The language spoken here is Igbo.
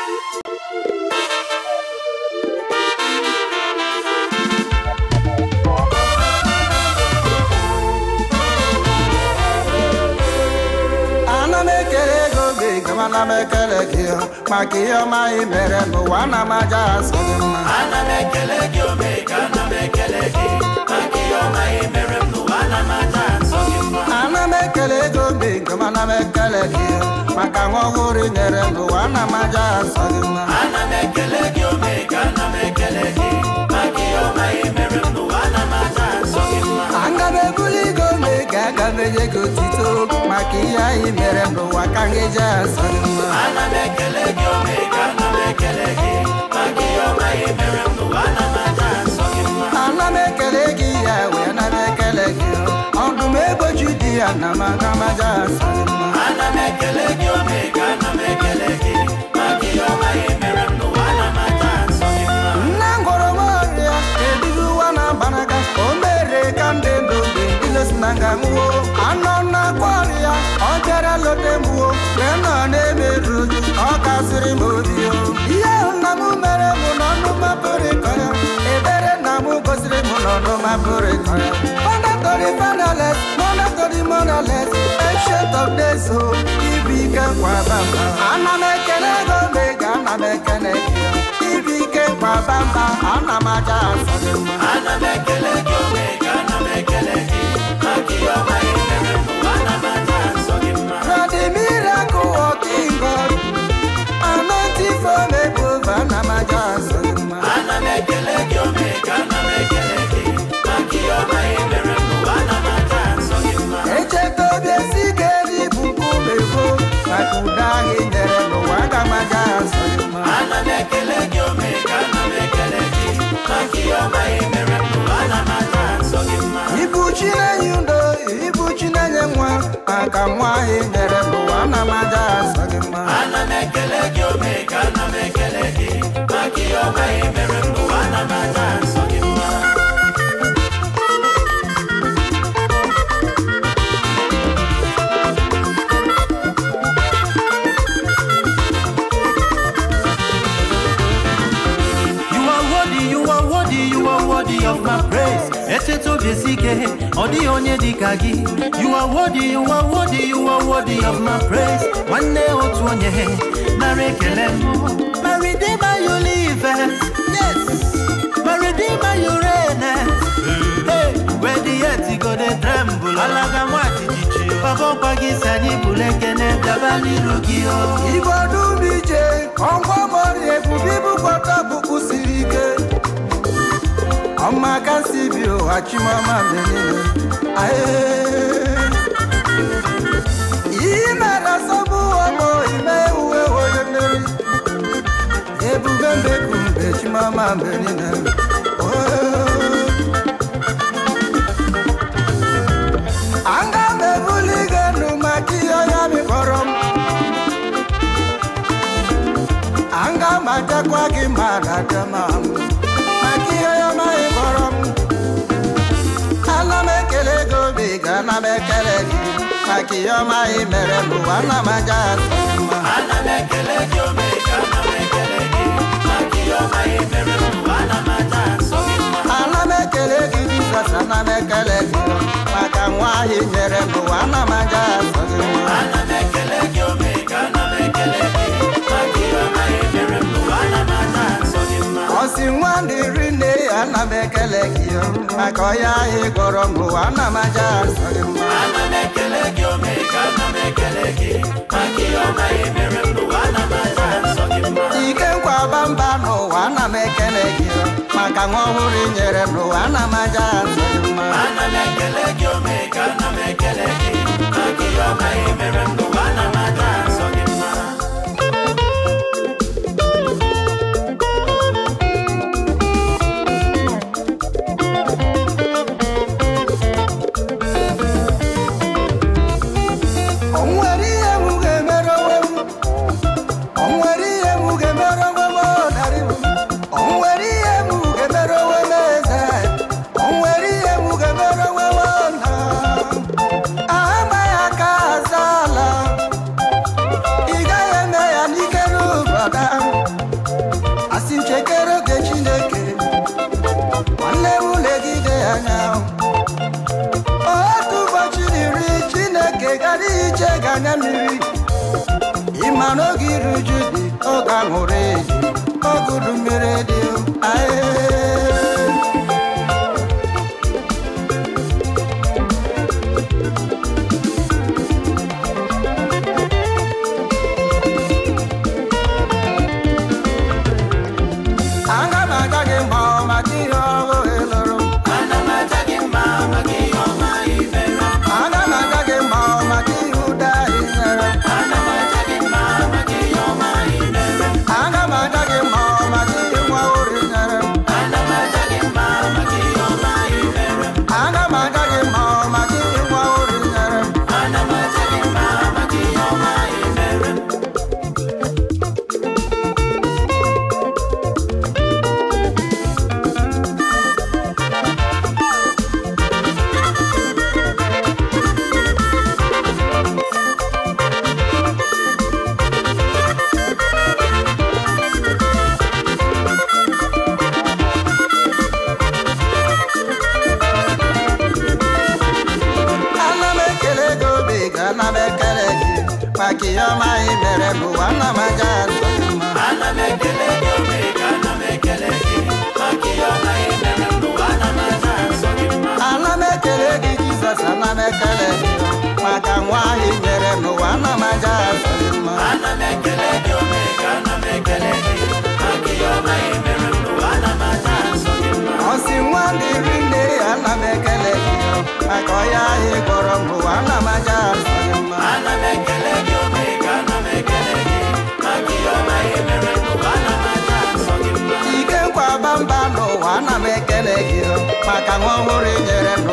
ana m ekele ego gị gama ana m ekele gị maka ihe ọma ị mere n'ụwa ana m aja asọ gị mma ana m ekele gị omega ana m ekele gị maka ihe ọma ị mere m n'ụwa ana m aja nsọ gị mma ana m ekele ego gị gama ana m ekele gị maka nwa ọhụrụ ị nyere n'ụwa ana m aja asọ gị mma ana m ekele gị omega ana m ekele gị maka ihe ọma ị mere m n'ụwa ana m aja nsọ gị mma aga m ebuli ego gị ga aga m enye gị otito maka ihe anyị mere n'ụwa ka m eji asọ gị mma ana m ekele gị omega ana m ekele gị maka ihe ọma ị mere m n'ụwa ana m aja nsọ gị mma ana m ekele gị ya wee ana m ekele gị ọdụm egbochi di ya na m aga m aja asọ gị mma ana m ekele gị omega ana m ekele gị maka ihe ọma ị mere m n'ụwa ana m aja nsọ gị mma nne ngwọrọ m ọrịa ebighị ụwa na-agbanaga o mere ka ndị ndụ mgbe ndị si na nga nwuo anọ na-akwa ọrịa ọ bịara lote mgbuo wee nọ na-emerụ uju ọ kasịrị m obi o ihe ahụ nna m mere m n'ọnụ mapụrụ ịkọ ya ebere nna m gosiri m n'ọnụ mapụrụ ịkọ ya Mandatory fatherless, mandatory motherless, ancient of days, o ibi ike nkwa bamba. Ana m ekele ego mega, ana m ekele gị. Ibi ike nkwa bamba, ana m aja asọ gị mma. ana m ekele gị omega ana m ekele gị maka ihe ọma ị mere m n'ụwa ana m aja nsọ gị mma You're the miracle working God. Anointing from above, ana m aja asọ gị mma. ana m ekele gị omega ana m ekele gị maka ihe ọma ị mere m n'ụwa ana m aja nsọ gị mma Echeta obi esi ike n'ibu nkume gboo, maka ụda ahụ i nyere n'ụwa, aga m aja asọ gị mma. ana m ekele gị omega ana m ekele gị maka ihe ọma ị mere m n'ụwa ana m aja nsọ gị mma Ibu chi na-enye udo, ibu chi na-enye nwa, maka nwa ahụ i nyere n'ụwa, ana m aja asọ gị mma. ana m ekele gị omega ana m ekele gị maka ihe ọma ị mere m n'ụwa ana m aja nsọ gị mma You are worthy, you are worthy, you are worthy of my praise. Echeta obi esi ike, ọ dịghị onye dị ka gị. You are worthy, you are worthy, you are worthy of my praise. Nwanne otu onye nara ekele m. My redeemer you live, yes. My redeemer you reign. Hey, where the earth go dey tremble. Alaga nwa jijiji. Baba ọkwa gị si anyị bụrụ ekene bịaba n'iru gị o. Igbo dum ije, ọngwa mọrị ebube ibukọta ọkpụkpụ siri ike. Ọma ka si bi ụwa chimọma mgbe niile. Aye. Ihe mere sọbụ ọgbọ ime uwe onye mmeri. Ebube mbeku mgbe chimọma mgbe niile. Oh. Aga m ebuli gị elu maka ihe ọya mịkpọrọ m. Aga m ajakwa gị ma na-abịa ma m. Maka ihe ọya maghị kpọrọ m. Ana m ekele gị obi ga ana m ekele gị. Maka ihe ọma ị mere n'ụwa ana m aja asọ gị mma. ana m ekele gị omega ana m ekele gị maka ihe ọma ị mere m n'ụwa ana m aja nsọ gị mma Ana m ekele gị Jizọs ana m ekele gị. Maka nwa ahụ ị nyere n'ụwa ana m aja asọ gị mma. ana m ekele gị omega ana m ekele gị maka ihe ọma ị mere m n'ụwa ana m aja nsọ gị mma Ọsị nwa ndị ri nne ya ana m ekele gị maka ọya ahụ ị gọrọ m n'ụwa ana m aja asọ gị mma. ana m ekele gị omega ana m ekele gị maka ihe ọma ị mere m n'ụwa ana m aja nsọ gị mma ike nkwa bamba n'ụwa ana m ekele gị maka nwa ọhụrụ i nyere n'ụwa ana m aja asọ gị mma. ana m ekele gị omega ana m ekele gị maka ihe ọma ị mere m n'ụwa ana m aja nsọ gị mma O nwere ihe m ga-emere onwe m o nwere ihe m ga-emere onwe m ọdarị m o nwere ihe m ga-emere onwe m eze o nwere ihe m ga-emere onwe m ọna amaghị aka aza ala anya mmiri ịma n'oge iru uju dị oge aṅụrụ eji oge udu mmiri dị ae aga m aja gị mma maka ihe ọhụụ ị lụrụ ana m aja gị mma maka ihe ọma ị mere aga m aja gị mma maka ihe ụda ị nyere ana m aja gị mma maka ihe ọma ị mere aga m aja gị mma maka ihe nwa ori nyere ana m aja gị mma maka ihe ọma ị mere aga m aja gị mma maka ihe nwa ori nyere ana m aja gị mma maka ihe ọma ị mere ana m ekele gị obi gị ana m ekele gị maka ihe ọma ị mere n'ụwa ana m aja azụ gị mma ana m ekele gị omega ana m ekele gị maka ihe ọma ị mere n'ụwa ana m aja nsọ gị mma ana m ekele gị jizọs ana m ekele gị maka nwa ahụ ị nyere n'ụwa ana m aja azụ gị mma ana m ekele gị omega ana m ekele gị maka ihe ọma ị mere n'ụwa ana m aja nsọ gị mma ọsị nwa dịrị nne ya ana m ekele gị maka ọya ahụ ị gwọrọ m n'ụwa ana m aja azụ gị mma ana m ekele gị omega ana m ekele gị maka ihe ọma ị mere n'ụwa ana m aja nsọ gị mma ike nkwa bamba n'ụwa ana m ekele gị maka nwa ọhụrụ ị nyere n'ụwa